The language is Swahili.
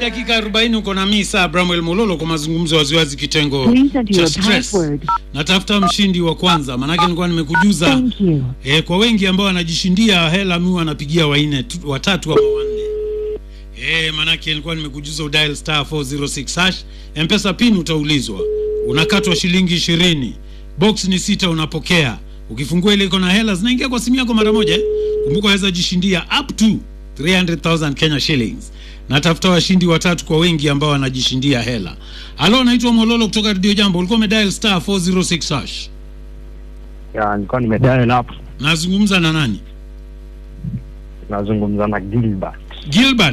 dakika 40 uko na mimi saa Bramwell Mololo kwa mazungumzo waziwazi kitengo Please enter cha your stress. password. Natafuta mshindi wa kwanza, maanake nilikuwa nimekujuza Thank you. e, kwa wengi ambao wanajishindia hela, mi wanapigia waine tu- watatu ama wanne e, maanake nilikuwa nimekujuza udial star 406 hash mpesa pin utaulizwa, unakatwa shilingi ishirini, box ni sita, unapokea ukifungua ile iko na hela zinaingia kwa simu yako mara moja. eh. Kumbuka waweza jishindia up to 300,000 Kenya shillings. Natafuta washindi watatu kwa wengi ambao wanajishindia hela. Halo, naitwa Mololo kutoka Radio Jambo. Ulikuwa umedial star 406 hash. Ya, nilikuwa nimedial hapo, Nazungumza na nani? nazungumza na Gilbert. Gilbert.